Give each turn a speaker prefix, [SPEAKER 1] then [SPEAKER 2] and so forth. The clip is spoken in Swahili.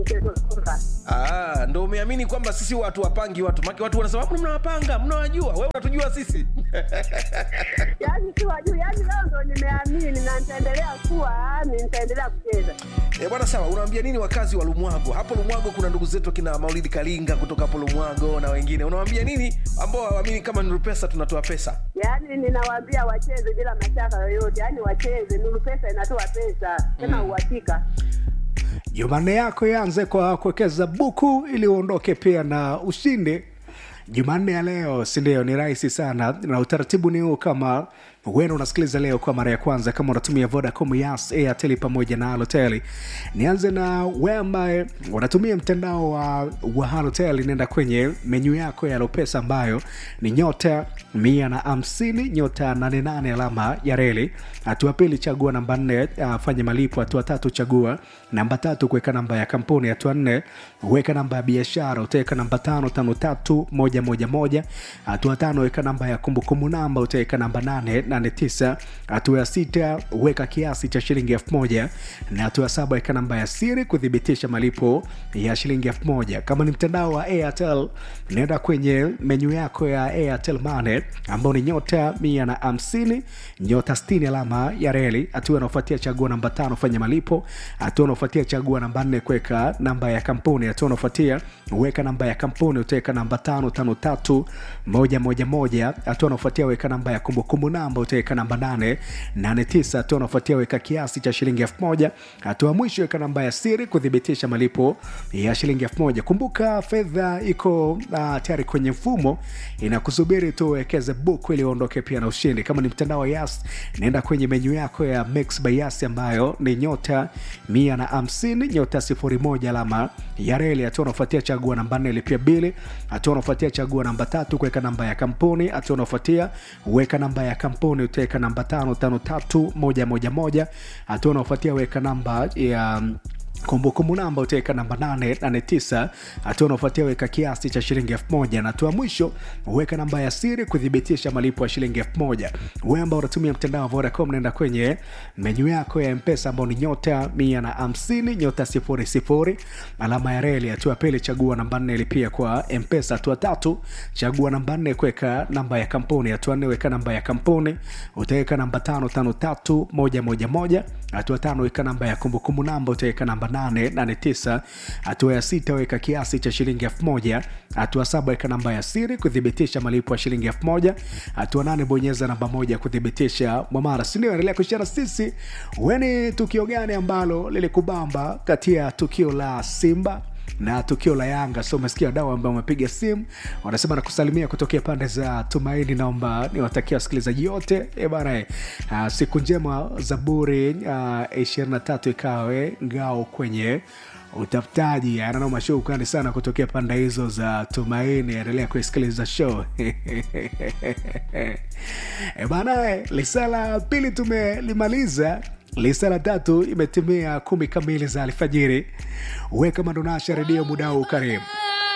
[SPEAKER 1] mchezo soka.
[SPEAKER 2] Ah, ndo umeamini kwamba sisi watu wapangi watu maki watu wanasema "Mbona mnawapanga mnawajua wewe unatujua sisi
[SPEAKER 1] Yaani si wajuu, yaani leo ndo nimeamini na nitaendelea kuwa yaani nitaendelea kucheza.
[SPEAKER 2] e, bwana sawa unawaambia nini wakazi wa lumwago hapo lumwago kuna ndugu zetu kina maulidi kalinga kutoka hapo lumwago na wengine unawaambia nini ambao hawaamini kama nuru pesa tunatoa pesa
[SPEAKER 1] Yaani ninawaambia wacheze bila mashaka yoyote, yaani wacheze. Nuru Pesa inatoa pesa tena uhakika.
[SPEAKER 3] Jumanne yako ianze kwa kuwekeza buku ili uondoke pia na ushindi. Jumanne ya leo, si ndio? Ni rahisi sana, na utaratibu ni huu. Kama wewe unasikiliza leo kwa mara ya kwanza, kama unatumia Vodacom, Yas, Airtel pamoja na Halotel, nianze na wewe ambaye unatumia mtandao wa, wa Halotel. Nenda kwenye menyu yako ya Lopesa ambayo ni nyota mia na hamsini nyota nane nane alama ya reli. Hatua pili, chagua namba nne, uh, fanya malipo. Hatua tatu, chagua namba tatu, kuweka namba ya kampuni. Hatua nne, weka namba ya biashara, utaweka namba tano tano tatu moja moja moja. Hatua tano, weka namba ya kumbukumbu namba, utaweka namba nane nane tisa. Hatua ya sita, weka kiasi cha shilingi elfu moja na hatua ya saba, weka namba ya siri kuthibitisha malipo ya shilingi elfu moja. Kama ni mtandao wa Airtel, nenda kwenye menyu yako ya Airtel Money ambao ni nyota mia na hamsini nyota sitini alama ya reli. Hatua inaofuatia chagua namba tano fanya malipo. Hatua inaofuatia chagua namba nne kuweka namba ya kampuni. Hatua inaofuatia weka namba ya kampuni, utaweka namba tano tano tatu moja moja moja. Hatua inaofuatia weka namba ya kumbukumbu namba, utaweka namba nane nane tisa. Hatua inaofuatia weka kiasi cha shilingi elfu moja. Hatua ya mwisho weka namba ya siri kuthibitisha malipo ya shilingi elfu moja. Kumbuka fedha iko uh, tayari kwenye mfumo inakusubiri tu uwekeze buku ili uondoke pia na ushindi. Kama ni mtandao wa Yas, naenda kwenye menyu yako ya Mix by Yas ambayo ni nyota mia na hamsini nyota sifuri moja alama ya reli. Hatua unafuatia chagua namba nne lipia bili. Hatua unafuatia chagua namba tatu kuweka namba ya kampuni. Hatua unafuatia weka namba ya kampuni, utaweka namba tano tano tatu moja moja moja. Hatua unafuatia weka namba ya kumbukumbu namba utaweka namba 889 hatua unaofuatia weka kiasi cha shilingi 1000 na hatua mwisho weka namba ya siri kuthibitisha malipo ya shilingi 1000 wewe ambao unatumia mtandao wa Vodacom naenda kwenye menyu yako ya mpesa ambao ni nyota 150 nyota 00 alama ya reli hatua pili chagua namba 4 lipia kwa mpesa hatua tatu chagua namba 4 kuweka namba ya kampuni hatua 4 weka namba ya kampuni utaweka namba 553111 hatua tano weka namba ya kumbukumbu namba utaweka namba 889 hatua ya sita weka kiasi cha shilingi 1000 hatua saba weka namba ya siri kuthibitisha malipo ya shilingi 1000 hatua nane bonyeza namba moja kuthibitisha mwamara sindio endelea kushara sisi weni tukio gani ambalo lilikubamba kati ya tukio la simba na tukio la Yanga. So umesikia wadau ambao wamepiga simu wanasema na kusalimia kutokea pande za Tumaini. Naomba niwatakia wasikilizaji wote e bana, eh, ah, siku njema. Zaburi ishirini na tatu ikawe ngao kwenye utafutaji. Ananoma shukrani sana kutokea pande hizo za Tumaini. Endelea kuisikiliza show e bana, eh, lisaa la pili tumelimaliza lisa la tatu imetimia kumi kamili za alfajiri. Weka mandonasha redio muda huu, karibu